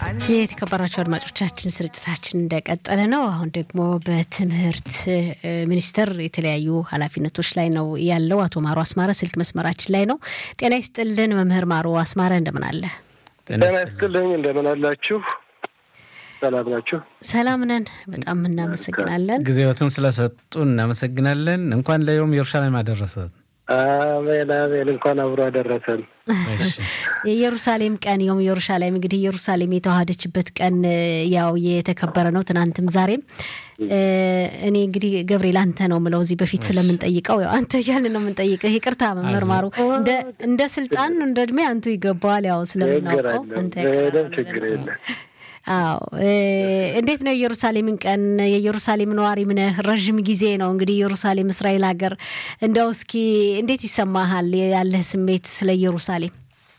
የተከበራቸው አድማጮቻችን ስርጭታችን እንደቀጠለ ነው። አሁን ደግሞ በትምህርት ሚኒስቴር የተለያዩ ኃላፊነቶች ላይ ነው ያለው አቶ ማሮ አስማረ ስልክ መስመራችን ላይ ነው። ጤና ይስጥልን መምህር ማሮ አስማረ እንደምን አለ? ጤና ይስጥልኝ እንደምን አላችሁ? ሰላም ናችሁ? ሰላም ነን። በጣም እናመሰግናለን። ጊዜዎትን ስለሰጡ እናመሰግናለን። እንኳን ለዮም ኢየሩሳሌም አደረሰት። አሜን አሜን። እንኳን አብሮ አደረሰን። የኢየሩሳሌም ቀን የውም ኢየሩሳሌም እንግዲህ ኢየሩሳሌም የተዋሃደችበት ቀን ያው የተከበረ ነው ትናንትም ዛሬም። እኔ እንግዲህ ገብርኤል አንተ ነው ምለው እዚህ በፊት ስለምንጠይቀው ያው አንተ እያልን ነው የምንጠይቀው። ይቅርታ መምህር ማሩ፣ እንደ ስልጣን እንደ እድሜ አንቱ ይገባዋል። ያው ስለምናውቀው አንተ ችግር የለም። አዎ እንዴት ነው የኢየሩሳሌምን ቀን? የኢየሩሳሌም ነዋሪ ነህ፣ ረዥም ጊዜ ነው እንግዲህ ኢየሩሳሌም እስራኤል ሀገር። እንደው እስኪ እንዴት ይሰማሃል ያለህ ስሜት ስለ ኢየሩሳሌም?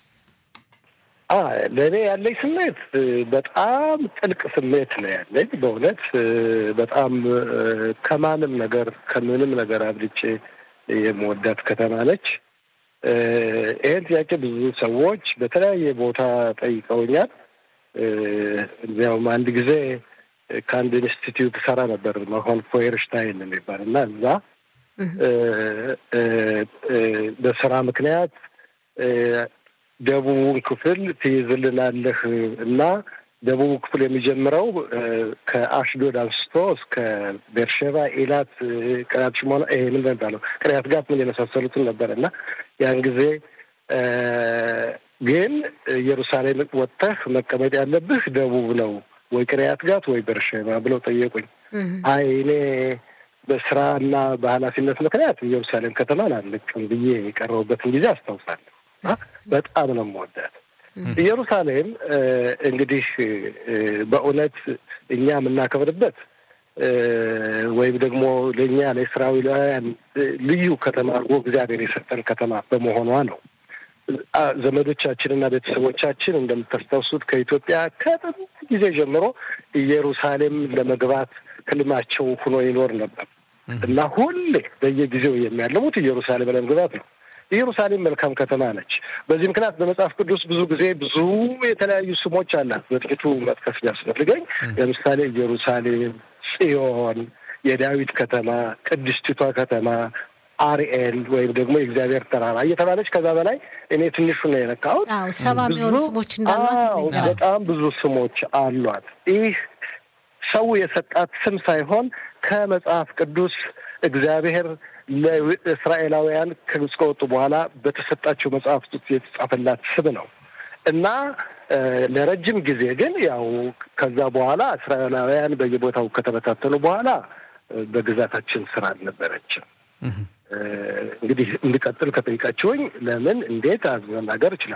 ለእኔ ያለኝ ስሜት በጣም ጥልቅ ስሜት ነው ያለኝ። በእውነት በጣም ከማንም ነገር ከምንም ነገር አብልጬ የምወዳት ከተማ ነች። ይህን ጥያቄ ብዙ ሰዎች በተለያየ ቦታ ጠይቀውኛል። እዚያውም አንድ ጊዜ ከአንድ ኢንስቲትዩት ሰራ ነበር መሆን ፎየርሽታይን የሚባል እና እዛ በስራ ምክንያት ደቡቡን ክፍል ትይዝልናለህ እና ደቡቡ ክፍል የሚጀምረው ከአሽዶድ አንስቶ እስከ ቤርሼባ፣ ኢላት፣ ቅሪያት ሽሞና ይሄ ምን የሚባለው ቅሪያት ጋት ምን የመሳሰሉትን ነበር እና ያን ጊዜ ግን ኢየሩሳሌም ወጥተህ መቀመጥ ያለብህ ደቡብ ነው ወይ ቅሪያት ጋት ወይ ቤርሼባ ብለው ጠየቁኝ። አይ እኔ በስራና በኃላፊነት ምክንያት ኢየሩሳሌም ከተማን አልለቅም ብዬ የቀረቡበትን ጊዜ አስታውሳለሁ። በጣም ነው የምወዳት ኢየሩሳሌም። እንግዲህ በእውነት እኛ የምናከብርበት ወይም ደግሞ ለእኛ ለእስራኤላውያን ልዩ ከተማ አድርጎ እግዚአብሔር የሰጠን ከተማ በመሆኗ ነው። ዘመዶቻችንና ቤተሰቦቻችን እንደምታስታውሱት ከኢትዮጵያ ከጥንት ጊዜ ጀምሮ ኢየሩሳሌም ለመግባት ህልማቸው ሆኖ ይኖር ነበር እና ሁሌ በየጊዜው የሚያለሙት ኢየሩሳሌም ለመግባት ነው። ኢየሩሳሌም መልካም ከተማ ነች። በዚህ ምክንያት በመጽሐፍ ቅዱስ ብዙ ጊዜ ብዙ የተለያዩ ስሞች አላት። በጥቂቱ መጥቀስ ቢያስፈልገኝ ለምሳሌ ኢየሩሳሌም፣ ጽዮን፣ የዳዊት ከተማ፣ ቅድስቲቷ ከተማ አርኤል ወይም ደግሞ የእግዚአብሔር ተራራ እየተባለች ከዛ በላይ እኔ ትንሹ ነው የነካሁት። ሰባ የሚሆኑ ስሞች እንዳሏት ይነገራል። በጣም ብዙ ስሞች አሏት። ይህ ሰው የሰጣት ስም ሳይሆን ከመጽሐፍ ቅዱስ እግዚአብሔር ለእስራኤላውያን ከግብፅ ከወጡ በኋላ በተሰጣቸው መጽሐፍት ውስጥ የተጻፈላት ስም ነው እና ለረጅም ጊዜ ግን ያው ከዛ በኋላ እስራኤላውያን በየቦታው ከተበታተኑ በኋላ በግዛታችን ስራ አልነበረችም። እንግዲህ እንድቀጥል ከጠይቃችሁኝ ለምን እንዴት መናገር እችላለሁ።